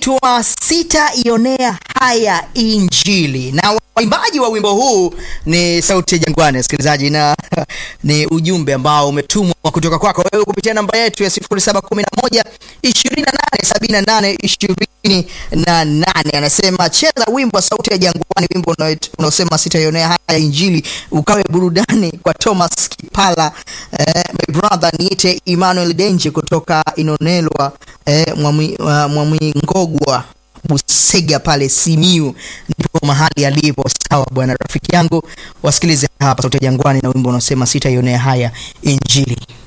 unaitwa sitaionea haya Injili, na waimbaji wa wimbo huu ni Sauti ya Jangwani, msikilizaji, na ni ujumbe ambao umetumwa kutoka kwako wewe kupitia namba yetu ya 0711 28 78 28. Anasema cheza wimbo wa Sauti ya Jangwani, wimbo unaosema sitaionea haya Injili, ukawe burudani kwa Thomas Kipala. Eh, my brother niite Emmanuel Denje kutoka Inonelwa eh, Mwamwingogwa Busega pale Simiu, ndipo mahali alipo. Sawa bwana, rafiki yangu, wasikilize hapa Sauti ya Jangwani na wimbo unaosema sitaionea haya Injili.